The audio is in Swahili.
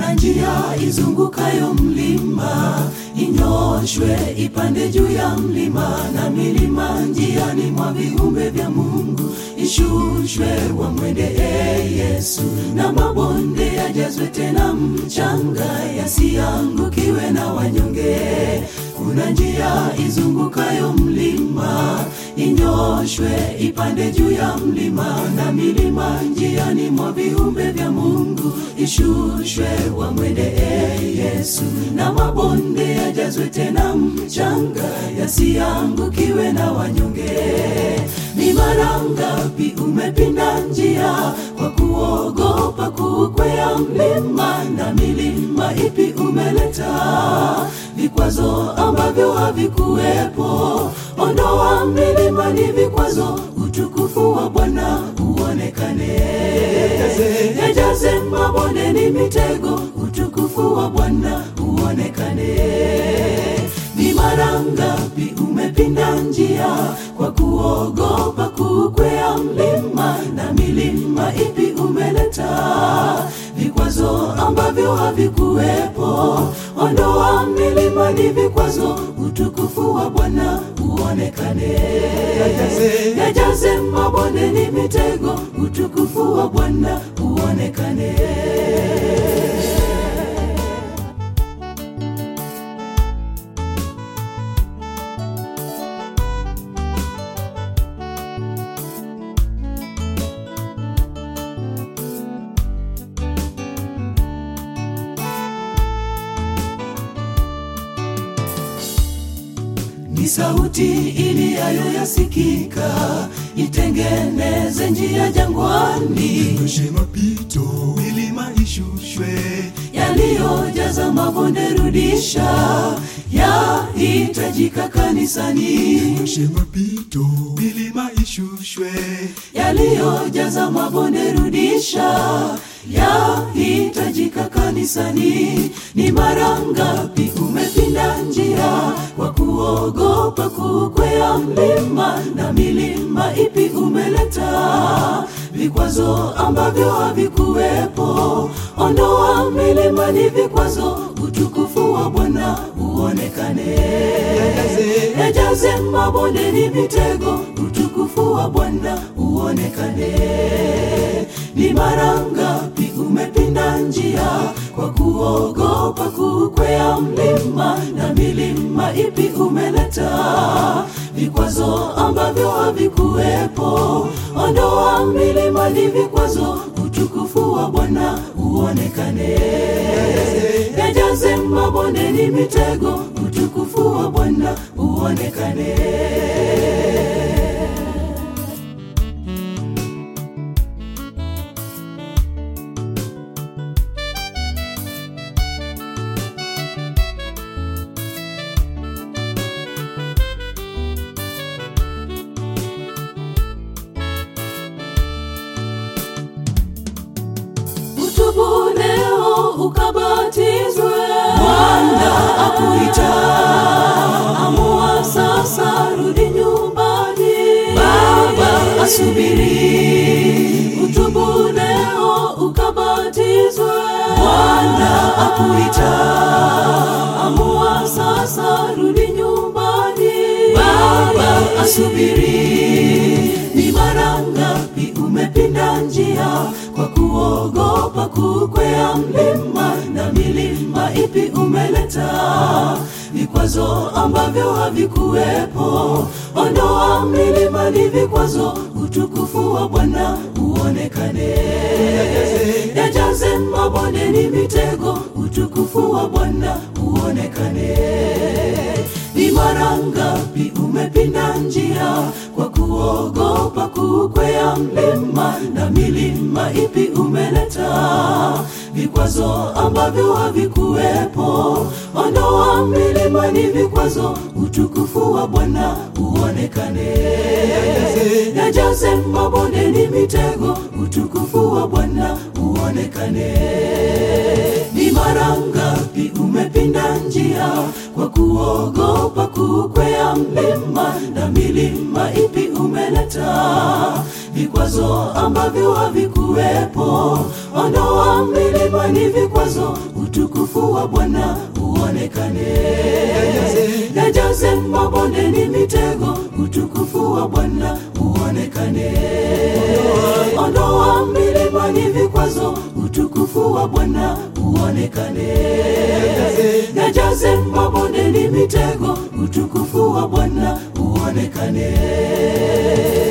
kuna njia izungukayo mlima inyoshwe ipande juu ya mlima na milima njiani mwa viumbe vya mungu ishushwe wamwendee yesu na mabonde yajazwe tena mchanga yasiangukiwe na wanyonge kuna njia izungukayo mlima inyoshwe ipande juu ya mlima na milima njiani mwa viumbe vya mungu ishushwe wamwendee yesu na mabonde yajazwe tena mchanga yasiangukiwe na wanyonge ni mara ngapi umepinda njia kwa kuogopa kukwea mlima na milima ipi umeleta vikwazo ambavyo havikuwepo ondoa milima ni vikwazo utukufu wa bwana uonekane yajaze mabonde ni mitego utukufu wa bwana uonekane ni mara ngapi umepinda njia kwa kuogopa kukwea mlima na milima ipi umeleta vikwazo ambavyo havikuwepo ondoa milima ni vikwazo utukufu wa bwana uonekane yajaze mabonde ni mitego utukufu wa bwana uonekane ni sauti iliyayo yasikika itengeneze njia jangwani Nyoshe mapito, milima ishushwe, yaliyojaza mabonde rudisha yahitajika kanisani nyoshe mapito, milima ishushwe, yaliyojaza mabonde rudisha yahitajika kanisani ni mara ngapi umepinda njia kwa kuogopa kukwea mlima na milima ipi umeleta vikwazo ambavyo havikuwepo ondoa milima ni vikwazo utukufu wa bwana uonekane yajaze mabonde ni mitego utukufu wa bwana uonekane ni mara ngapi umepinda njia kwa kuogopa kukwea mlima na milima ipi umeleta vikwazo ambavyo havikuwepo ondoa milima ni vikwazo utukufu wa bwana uonekane yajaze mabonde ni mitego utukufu wa bwana uonekane utubu leo ukabatizwe bwana akuita amua sasa rudi nyumbani baba asubiri utubu leo ukabatizwe bwana akuita amua sasa rudi nyumbani baba asubiri ni mara ngapi umepinda njia kwa kuogopa kukwea mlima na milima ipi umeleta vikwazo ambavyo havikuwepo ondoa milima ni vikwazo utukufu wa bwana uonekane yajaze mabonde ni mitego utukufu wa bwana uonekane ni mara ngapi umepinda njia kwa kuogopa kukwea mlima na milima ipi umeleta vikwazo ambavyo havikuwepo ondoa milima ni vikwazo utukufu wa bwana uonekane yajaze mabonde ni mitego utukufu wa bwana uonekane ni mara ngapi umepinda njia kwa kuogopa kukwea mlima na milima ipi umeleta vikwazo ambavyo havikuwepo ondoa milima milimani vikwazo, utukufu wa Bwana uonekane. Yajaze mabondeni mitego, utukufu wa Bwana uonekane. Ondoa milimani vikwazo, utukufu wa Bwana uonekane. Yajaze mabondeni mitego, utukufu wa Bwana uonekane.